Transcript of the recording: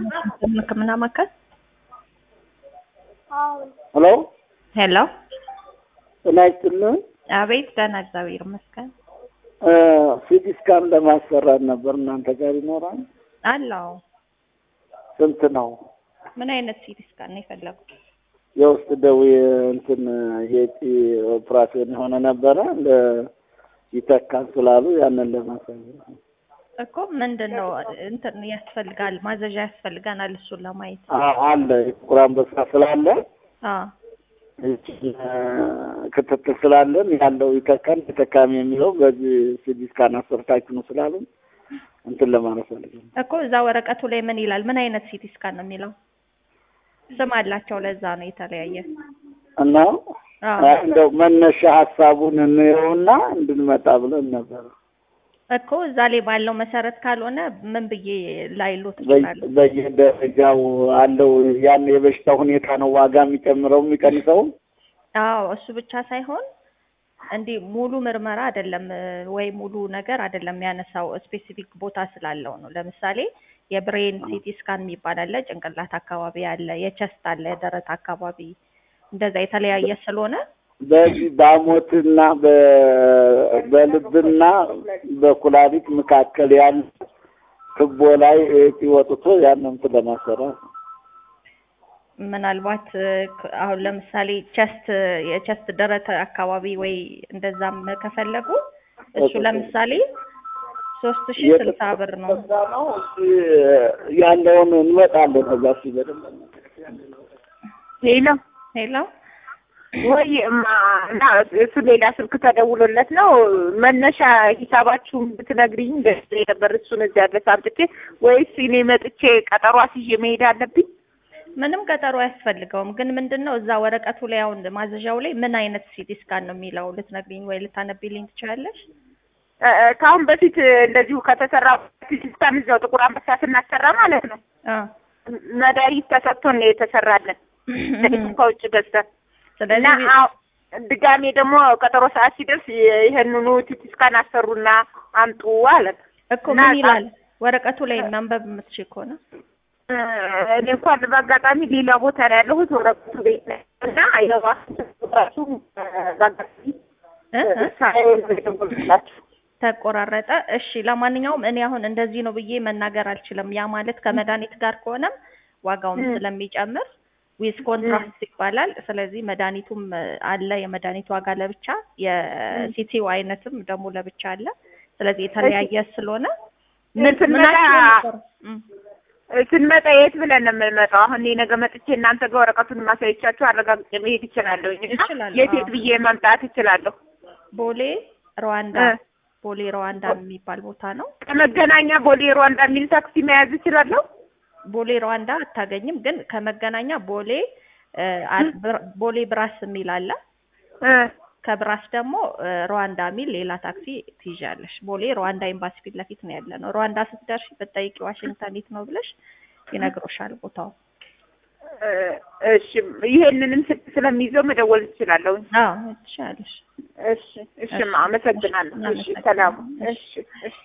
ሕክምና ማዕከል ሄሎ ሄሎ፣ ጤና ይስጥልን። አቤት። ደህና እግዚአብሔር ይመስገን ሲቲ ስካን ለማሰራት ነበር። እናንተ ጋር ይኖራል? አለው። ስንት ነው? ምን አይነት ሲቲ ስካን ነው የፈለጉት? የውስጥ ደዌ እንትን የጪ ኦፕራሲዮን የሆነ ነበረ ለ- ይተካል ስላሉ ያንን ለማሳየት ነው። እኮ ምንድን ነው እንትን ያስፈልጋል፣ ማዘዣ ያስፈልገናል እሱን ለማየት። አ- አለ የጥቁር አንበሳ ስላለ አዎ ይህችን ክትትል ስላለን ያለው ይተካል ተጠቃሚ የሚለው በዚህ ሲቲ ስካን አሰርታችሁ ነው ስላሉ እንትን ለማለት ፈልጌ ነው። እኮ እዛ ወረቀቱ ላይ ምን ይላል? ምን አይነት ሲቲ ስካን ነው የሚለው? ስም አላቸው። ለዛ ነው የተለያየ። እና አዎ እንደው መነሻ ሀሳቡን እንየውና እንድንመጣ ብለን ነበር። እኮ እዛ ላይ ባለው መሰረት ካልሆነ ምን ብዬ ላይሎት በየ- እችላለሁ? በየደረጃው አለው ያን የበሽታ ሁኔታ ነው ዋጋ የሚጨምረው የሚቀንሰው። አዎ እሱ ብቻ ሳይሆን እንዲህ ሙሉ ምርመራ አይደለም ወይ ሙሉ ነገር አይደለም የሚያነሳው ስፔሲፊክ ቦታ ስላለው ነው። ለምሳሌ የብሬን ሲቲ ስካን የሚባል አለ፣ ጭንቅላት አካባቢ አለ፣ የቸስት አለ፣ የደረት አካባቢ እንደዛ የተለያየ ስለሆነ በዚህ በአሞትና በ- በልብና በኩላሊት መካከል ያለ ትቦ ላይ እጢ ወጥቶ ያንን እንትን ለማሰራት ነው። ምናልባት እ፣ ክ- አሁን ለምሳሌ ቸስት የቸስት ደረት አካባቢ ወይ እንደዛም ከፈለጉ እሱ ለምሳሌ ሶስት ሺ ስልሳ ብር ነው። እዛ ነው እሱ ያለውን እንመጣለን። ከዛ እሱ በደንብ ሌላ ሄሎ ወይ እማ እና እሱ ሌላ ስልክ ተደውሎለት ነው መነሻ ሂሳባችሁን ብትነግሪኝ ደስ ይለኝ ነበር። እሱን እዚያ ድረስ አምጥቼ ወይስ እኔ መጥቼ ቀጠሮ አስይዤ መሄድ አለብኝ? ምንም ቀጠሮ አያስፈልገውም። ግን ምንድን ነው እዛ ወረቀቱ ላይ አሁን ማዘዣው ላይ ምን አይነት ሲቲ ስካን ነው የሚለው ልትነግሪኝ ወይ ልታነቢልኝ ትችላለሽ? እ፣ እ፣ ከአሁን በፊት እንደዚሁ ከተሰራ ሲስታን እዚያው ጥቁር አንበሳ ስናሰራ ማለት ነው አ መድኃኒት ተሰጥቶን ነው የተሰራለን ከውጭ ገዝተን እና ስለዚህ አሁ- ድጋሜ ደግሞ ቀጠሮ ሰዓት ሲደርስ ይህንኑ ሲቲ ስካን አሰሩና አምጡ አለን። እኮ እና ምን ይላል ወረቀቱ ላይ ማንበብ የምትችል ከሆነ እ፣ እኔ እንኳን በአጋጣሚ ሌላ ቦታ ነው ያለሁት ወረቀቱ ቤት ነው እና የራሱ በአጋጣሚ እ እ ሳይሆን ነው የደወልኩላችሁ። ተቆራረጠ። እሺ ለማንኛውም እኔ አሁን እንደዚህ ነው ብዬ መናገር አልችልም። ያ ማለት ከመድኃኒት ጋር ከሆነም ዋጋውም ም። ስለሚጨምር ዊዝ ኮንትራክት ይባላል። ስለዚህ መድኃኒቱም እ፣ አለ የመድኃኒቱ ዋጋ ለብቻ፣ የሲቲው አይነትም ደግሞ ለብቻ አለ። ስለዚህ የተለያየ ስለሆነ ምን ስንመጣ ምናቸው ነበር? እም። ስንመጣ የት ብለን ነው የምንመጣው? አሁን እኔ ነገ መጥቼ እናንተ ጋር ወረቀቱን ማሳየቻችሁ አረጋግጬ መሄድ እችላለሁ። ይችላል፣ የት አዎ። የት ብዬ መምጣት እችላለሁ? ቦሌ ሩዋንዳ እ። ቦሌ ሩዋንዳ የሚባል ቦታ ነው። ከመገናኛ ቦሌ ሩዋንዳ የሚል ታክሲ መያዝ እችላለሁ? ቦሌ ሩዋንዳ አታገኝም፣ ግን ከመገናኛ ቦሌ እ፣ አ- ብር- ቦሌ ብራስ የሚል አለ። እ፣ ከብራስ ደግሞ እ፣ ሩዋንዳ የሚል ሌላ ታክሲ ትይዣለሽ። ቦሌ ሩዋንዳ ኤምባሲ ፊት ለፊት ነው ያለ ነው። ሩዋንዳ ስትደርሺ ብትጠይቂ ዋሽንግተን የት ነው ብለሽ ይነግሮሻል ቦታው። እ፣ እሺ ይሄንንም ስልክ ስለሚይዘው መደወል እችላለሁ። አዎ ትችያለሽ። እሺ እሺ፣ አመሰግናለሁ። እሺ እናመሰግናለን። ሰላም። እሺ እሺ